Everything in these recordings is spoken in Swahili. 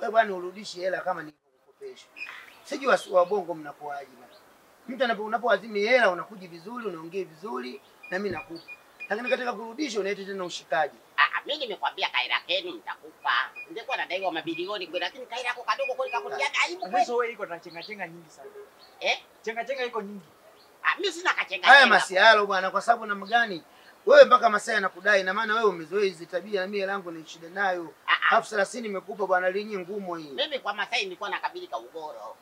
wewe bwana urudishe hela kama nilivyokukopesha. Sijui wasi wa bongo mnakuaje bwana. Mtu anapo unapoazimi hela unakuja vizuri, unaongea vizuri na mimi nakupa. Lakini katika kurudisha unaita tena ushikaji. Ah, mimi nimekwambia kaira kenu nitakupa. Ningekuwa nadaiwa mabilioni kweli, lakini kaira yako kadogo kweli kakutia aibu kweli. Mwisho wewe iko na chenga chenga nyingi sana. Eh? Chenga chenga iko nyingi. Ah, mimi sina kachenga. Haya chenga. masialo bwana, kwa sababu namna gani wewe mpaka masaa yanakudai, na maana wewe umezoea hizi tabia, na mimi hela yangu ni shida nayo. Ah, ah, Elfu thelathini imekupa bwana, linyi ngumu hii. mimi kwa Masai nilikuwa nakabili ka ugoro.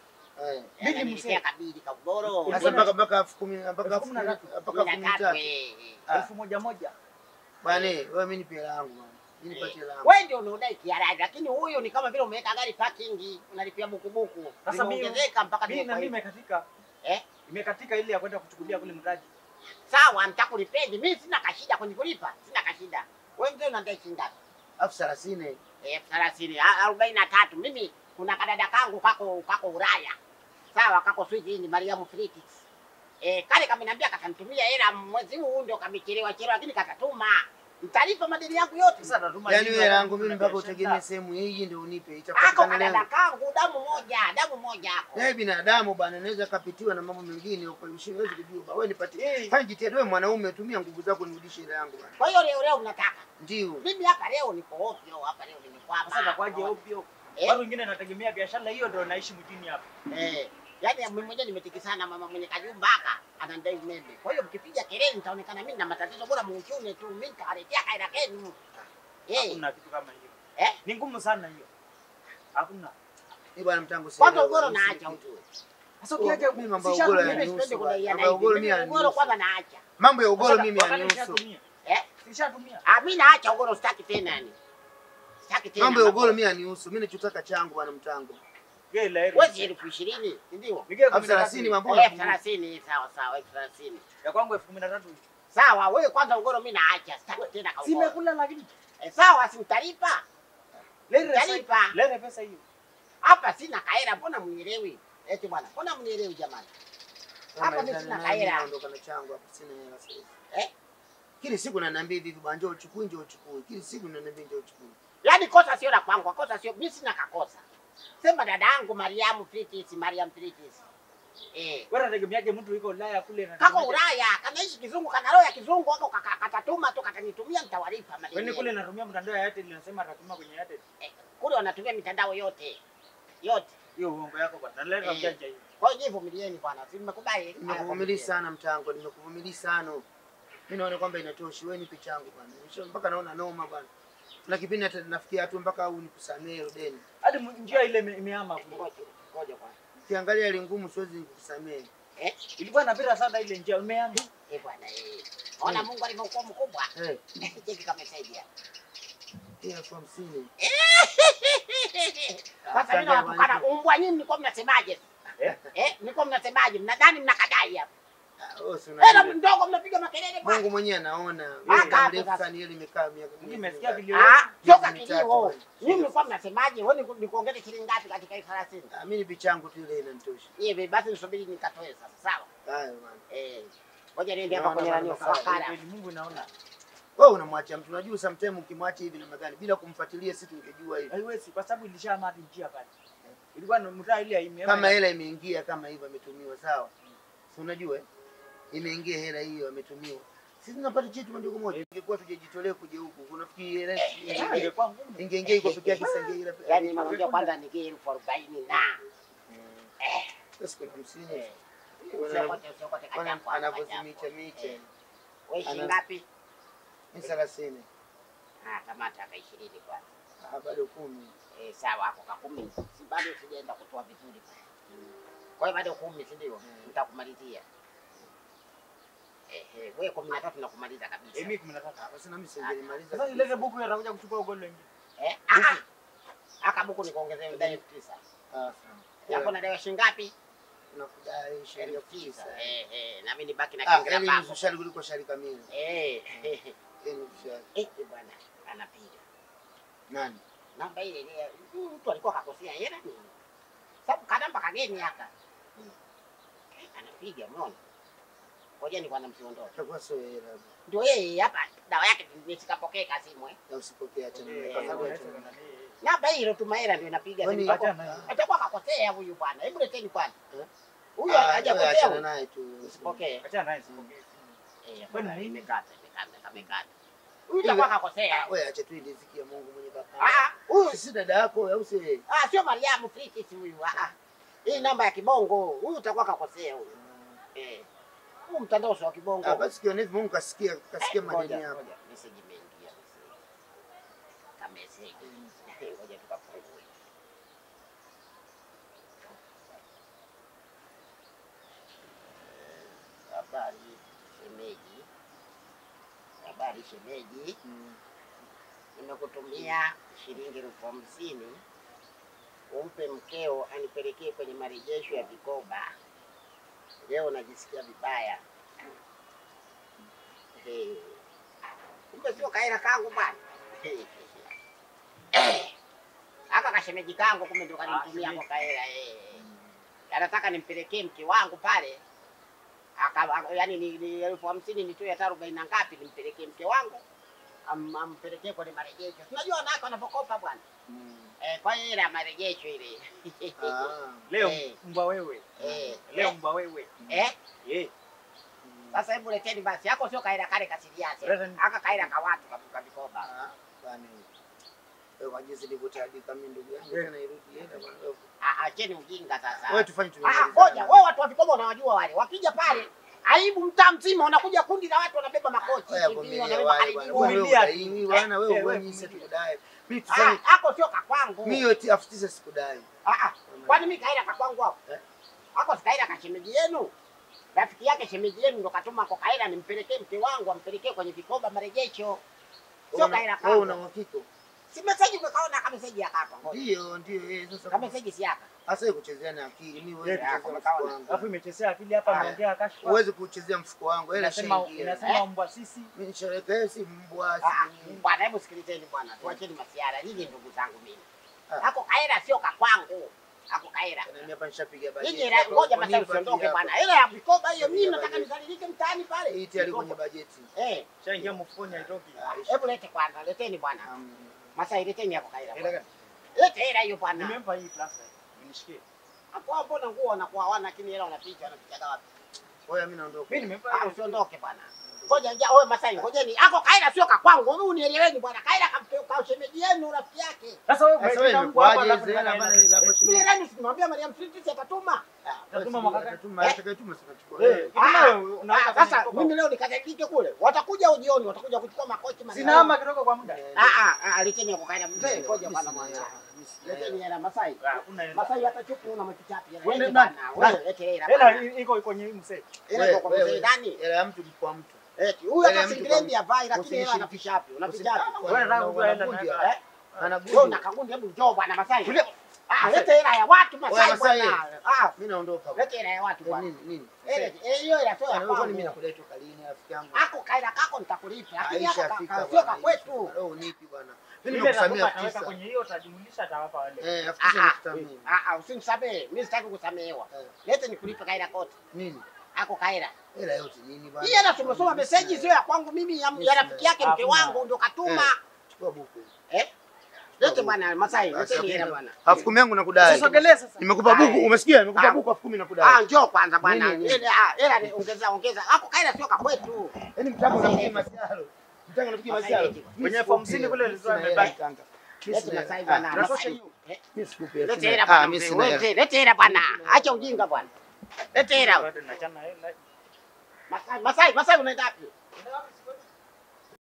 Eh. Mimi Mimi mzee. nilikuwa kabili ka ugoro. Sasa mpaka mpaka elfu kumi mpaka Elfu elfu kumi na kumi tatu. mpaka Kumi elfu na kumi na tatu, tatu. eh, eh. Ah. Elfu moja moja. Bwana, wewe mimi nipe hela yangu bwana. Mimi nipatie hela yangu. Wewe ndio unaodai kiaraji, lakini huyu ni kama vile umeweka gari parking, unalipia bukubuku. Sasa mimi- Limeongezeka mpaka Mimi na mimi limekuwa imekatika. Eh? Imekatika ile ya kwenda kuchukulia kule mradi. sawa, nitakulipendi. Mimi sina kashida kwenye kulipa, sina kashida. Wewe mzee unadai shilingi ngapi? Elfu thelathini. elfu thelathini a- arobaini na tatu. Mimi kuna kadada kangu kako kako Ulaya, sawa, kako Sweden, Mariamu Fritis. Eh, kale kameniambia katanitumia hela mwezi huu, ndio kamechelewa chelewa, lakini katatuma. Mtalipa madeni yangu yote. Sasa tatuma Yaani lini wewe hela wakati yangu mimi kuna mpaka biashara? utegemee sehemu hii ndio unipe. Ako Itapatikana kadada leo. kangu damu moja, damu moja ako. Wewe binadamu bwana, naweza kapitiwa na mambo mengine huko, usiwezi kujua. bwana. Wewe nipatie. Eh. Fanya jitihada wewe mwanaume, tumia nguvu zako nirudishe hela yangu bwana. Kwa hiyo leo leo mnataka Ndio. mimi hapa leo niko ovyo, hapa leo nimekwama. Sasa takwaje ovyo? Eh? Watu wengine wanategemea biashara hiyo ndio naishi mjini hapa. Eh, yaani mimi mwenyewe nimetikisana mama mwenye kajumba haka anadai umeme. Kwa hiyo mkipiga kelele nitaonekana mimi na matatizo, bora muuchune tu, mimi nitawaletea kaida kenu. Eh, Hakuna kitu kama hiyo. eh, Ni ngumu sana hiyo. Hakuna. Ni bwana mtangu sasa. kwanza ugoro naacha ujue. Sasa Oh, ukiacha mimi mambo ya sisha ugoro tumia- Mimi yanihusu sipendi bwana. kudaiana Mambo ya hivi. ugoro Mimi mimi ugoro yanihusu. kwanza naacha. Mambo ya ugoro Sasa mimi wakati yanihusu. nishatumia. Eh, Sishatumia. ah, mimi naacha ugoro, sitaki tena yani. Sitaki tena. Mambo ya ugoro mimi yanihusu. Mimi nachotaka changu bwana mtangu. Gela heri. Wewe elfu ishirini, ndio? Nige Elfu thelathini mambo Elfu thelathini, sawa sawa, elfu thelathini. ya kwangu elfu kumi na tatu. Sawa, wewe kwanza ugoro mimi naacha, sitaki tena ka ugoro. Simekula lakini Eh, sawa, si utalipa. lere Talipa. pesa. Lere pesa hiyo. Hapa sina kaera, mbona mnielewi? Eti bwana, mbona mnielewi jamani? Hapa mimi Kama sina nani kaera. naondoka na changu hapa sina hela sasa. Eh? Kila siku unaniambia hivi bwana njoo uchukue njoo uchukue. Kila siku unaniambia njoo uchukue. Yaani kosa sio la kwangu, kosa sio mimi sina kakosa. Sema dada yangu Mariamu Fritis, Mariam Fritis. Eh. Wewe unategemeaje mtu yuko Ulaya kule na Kako Ulaya, kanaishi kizungu, kana roho ya kizungu wako kaka- katatuma tu katanitumia nitawalipa madeni. Wewe kule yenu. natumia mtandao ya Airtel inasema atatuma kwenye Airtel. Eh, kule wanatumia mitandao yote. Yote. Hiyo uongo yako bwana. Naleta Eh. mjanja hiyo. Kwa hiyo vumilieni bwana, si mmekubali? Nimekuvumilia sana mtango, nimekuvumilia sana. Mimi naona kwamba inatosha. Wewe nipe changu bwana. Nisho mpaka naona noma bwana. Na kipindi hata nafikia hatua mpaka au nikusamee deni. Hadi mu- njia ile ime- imehama kule. Ngoja, ngoja kwanza. Ukiangalia ile ngumu siwezi kukusamee. Eh, Ilikuwa inapita sana ile njia imehama. eh bwana eh. Ona Mungu alivyokuwa mkubwa. Eh, Cheki kama saidia. hii elfu hamsini. Sasa mimi nawatukana umbwa nyinyi mlikuwa mnasemaje? Eh? Eh, mlikuwa mnasemaje? Mnadhani mnakadai hapa. Ah, wewe si Hela unajua. mdogo mnapiga makelele bwana. Mungu mwenyewe anaona. Ah, Muda kapi mrefu sasa. sana ile imekaa miaka Mimi nimesikia vilio. Ah, sio Miezi mitatu kakilio. bwana. Nyinyi mlikuwa mnasemaje? Wewe ni kuongeza shilingi ngapi katika hii 30? Ah, mimi nipe changu tu ile inanitosha. Hivi basi nisubiri nikatoe sasa, sawa? Haya bwana. Eh. Ngoja niende hapa Naona kwenye nani bwana, sawa. wakala. Kweli Mungu naona. Wewe unamwachia mtu. Unajua sometimes ukimwacha hivi namna gani bila kumfuatilia sisi tungejua hivi. Haiwezi kwa sababu ilishahama hadi njia pale. Ilikuwa ni mtaa ile imehama. Kama hela imeingia kama hivyo ametumiwa sawa. Si unajua eh? Imeingia hela hiyo ametumiwa. Sisi tunapata chetu moja kwa moja. Ingekuwa tujajitolea kuja huku. Unafikiri hela Ah, ingeingia ingekuwa ngumu. ingeingia iko peke yake sasa ingeingia. Yaani nakwambia kwanza nikie elfu arobaini na. Sasa kuna hamsini. Eh. Wana- Usiokote usiokote wana- kachako. Anavyozimicha miche. Eh. Wewe shilingi Ana- ngapi? Ni thelathini. Ah, kamata ka 20 kwanza. Ah, bado kumi. Eh, sawa hapo ka 10. Si bado sijaenda kutoa vizuri. Kwa hiyo bado 10 si ndio? Nitakumalizia. Eh, eh, wewe 13 nakumaliza Eh, kabisa. mimi 13. Ah, Basi nami singelimaliza. Sasa ilete buku hiyo atakuja kuchukua ugolo wengine. Eh, ah ah. Aka buku nikuongezee ndani elfu tisa. Ah, sawa. Yako na dawa shilingi ngapi? Nakudai shilingi Elfu elfu tisa. tisa. Eh, eh, na mimi nibaki na Ah, kingira yaani pako. nusu shari kuliko shari kamili. Eh, eh, Eh, nusu shari. eh, bwana anapiga. Nani? Namba ile ile huyu mtu alikuwa kakosea hela nini? Sababu kanamba kageni haka. Eh, Anapiga umeona? Ngoja ni kwanza msiondoke. Itakuwa sio hela. Ndio yeye hapa dawa yake nisikapokee kasimu eh. Na usipokee acha Eh, mimi. Kwa Kwa sababu sababu unaweza acha nani, Namba hilo tuma hela ndio inapiga. Kwani- simu. Achana naye. Atakuwa kakosea huyu bwana. Hebu leteni kwanza. Eh? Huyu Ah, wewe hajakosea. achana huyu. naye tu. Usipokee. Achana naye sipokee. Eh, Kwani bwana, nini? imekata, imekata, imekata. Huyu atakuwa kakosea. Wewe acha tu riziki ya Mungu mwenye baba. Ah, huyu Sisi dada yako au si? ah sio Mariamu Fritis huyu. Ah. ah. Hii namba ya kibongo. Huyu utakuwa kakosea huyu. Eh. Huu mtandao sio wa kibongo. Ah, basi kiona hivi Mungu kasikia kasikia Eh, madeni ngoja, yako. ngoja, message imeingia, message. Ka message. Ngoja tukafungue. Eh, Habari shemeji, habari shemeji, Mm. nimekutumia shilingi elfu hamsini umpe mkeo anipelekee kwenye marejesho ya vikoba. Leo najisikia vibaya. Eh, Kumbe sio kaera kangu bwana. Eh, Aka kashemeji kangu kumbe ndo kanitumia kwa kaera eh. Anataka nimpelekee mke wangu pale. Aka yani ni, ni elfu hamsini nitoe hata arobaini na ngapi nimpelekee mke wangu. Am, ampelekee kwenye marejesho. Unajua wanawake wanapokopa bwana. Mm. Eh, kwa hiyo ile ya marejesho ile. Ah. Leo Eh. mbwa wewe. Eh, Leo eh, mbwa wewe. eh. Eh. Mm. Sasa hebu leteni basi. Yako sio kaira kale kasiriasi. Leteni. Aka kaira ka watu kavuka vikoba. Ah, bwana. Wewe kwa jinsi nilivyotaabika mimi ndugu yangu Eh. tena irudi hela bwana. Wewe- Ah, acheni ujinga sasa. Wewe tufanye Ah, tumemalizana. ngoja wewe watu wa vikoba unawajua wale. Wakija pale aibu mtaa mzima unakuja kundi la watu wanabeba makochi, Wewe TV, vumilia wanabeba wale bwana. karibu. Wewe Vumilia tu. udaiwi bwana, wewe Eh, wewe wewe mimi sasa vumilia. tukudai. Mimi Ah, tufanye hako sio kakwangu. mimi yote elfu tisa sikudai. Ah, ah. Kwani mimi kaira kakwangu hapo? Eh? Hako sikaira ka shemeji yenu. Rafiki yake shemeji yenu ndo katuma kwa kaira nimpelekee mke wangu ampelekee kwenye vikoba marejesho. Sio Wewe kaira una- wewe una kangu. uhakika? Si message umekaona kama message ya kaka. ngoja. Ndio, ndio eh sasa. Kama message si yaka. Hasa wewe kuchezea na akili. Mimi huwezi Eh, kuchezea kama mfuko kawaida. wangu. Alafu imechezea akili hapa Ah. ameongea kashfa. Huwezi kuchezea mfuko wangu. Hela Inasema shaingia. inasema mbwa sisi. Mimi nisherekee si mbwa Ah, si. Bwana, hebu sikilizeni bwana, tuacheni masiara. Nyinyi ndugu zangu mimi. Ah. Hako kaira sio kakwangu. Hako kaira. Na mimi hapa nishapiga bajeti. Nyinyi ra- hapa. ngoja Kwa nini masaa ufuatilia usiondoke hapa? bwana. Hela ya vikoba hiyo mimi Piga nataka bajeti. nizalilike mtaani pale. Hii tayari kwenye bajeti. Eh, Shaingia mfukoni haitoki. Ah, isha- hebu lete kwanza, leteni bwana. Um, Masai leteni hapo kaira. Hela bwana. gani? Lete hela hiyo bwana. Nimempa hii plasa. Nishikie. Hapo hapo mbona nguo wanakuwa hawana lakini hela wanapicha wanapicha wapi? Wewe mimi naondoka. Mimi nimempa Ah, hiyo. usiondoke bwana. Ngoja njia wewe Masai, ngojeni. Hako kaira sio kakwangu. Mimi unieleweni bwana. Kaira kampe kwa shemeji yenu rafiki yake. Sasa wewe Sasa wewe umeita mbwa hapa imekuaje alafu hizo hela unataka bana hela. ila kwa Mimi shilingi? leo simwambia Mariam Fritis atatuma. Tatuma mwaka gani? Tatuma, Eh? atakayetuma si unachukua Eh, wewe. kama Ah, wewe unaweka Ah, Sasa kwenye mkoba. mimi leo nikakike kule. Watakuja ujioni, watakuja kuchukua makochi Mariam. Sinama kidogo kwa muda. Eh, Ah ah, ah, leteni hapo kaida mzee. Mimi Ngoja sina bwana hela, mwana. mimi sina Leteni hela. hela Masai. Ah, una hela. Masai hata chupu una makichapi. Wewe Lete nani? bwana. Wewe lete hela. Hela bwana. i- iko kwenye hii msee. Hela Wewe, iko kwa mzee wewe, ndani. Hela ya mtu ni kwa mtu. Eti huyu Hela ya hata mtu singrendi kwa- havai lakini hela usinishirikishe. anapichapi. Unapichapi. Usi- Wewe nataka kujua hela Wanakuja. naweka. Eh? Wewe Anagudu. una kagundi hebu njoo bwana Masai. Tulia. Ah, lete hela ya watu Wewe, Masai Masai. bwana. Ah, Mimi naondoka. lete hela ya watu Eh, bwana. Nini nini? Hela eh, hiyo hela sio ya Bwana, wewe kwani mimi kwangu. nakudai toka lini rafiki yangu? Ako kaida kako nitakulipa. Lakini Aisha haka fika ka- sio bwana, ka kwetu. Aisha. Leo unipi bwana. Mimi Ile nimekusamia atakupa elfu ataweka tisa. kwenye hiyo utajumlisha atawapa wale. Eh, elfu Ah, tisa ah. nikusamia. Ah, ah, usinisamehe. Mimi sitaki kusamehewa. Eh, Lete nikulipe kaida kote. Nini? Ako kaida. Hela yote nini bwana? Hii hela tumesoma meseji sio ya kwangu mimi ya, ya rafiki yake mke Hakuna. wangu ndio katuma. Eh. Chukua buku. Eh? Lete bwana Masai, Basi, lete hela elfu- bwana. Elfu kumi yangu nakudai. Usisogelee sasa. Nimekupa buku, Ai. umesikia? Nimekupa Ah. buku elfu kumi Ah, nakudai. njoo kwanza bwana. Nini, nini? Ile ah, hela ni- ongeza ongeza. Ako kaida sio ka kwetu. Yaani mtaka Masai unapiga lete. masiaro. Mtaka unapiga Masai masiaro. lete. Mimi Kwenye elfu sikupi hamsini hela. kule Mimi ilikuwa sina imebaki. hela, kanga. Mimi Lete sina Masai hela. bwana. Ah, Natosha Masai. hiyo. Eh, Mimi sikupi hela. Lete sina hela hela. Ah, bwana. mimi mzee. sina hela. Lete lete hela bwana. Acha ujinga bwana. Lete hela. Bado nachana hela. Masai, Masai, Masai unaenda wapi?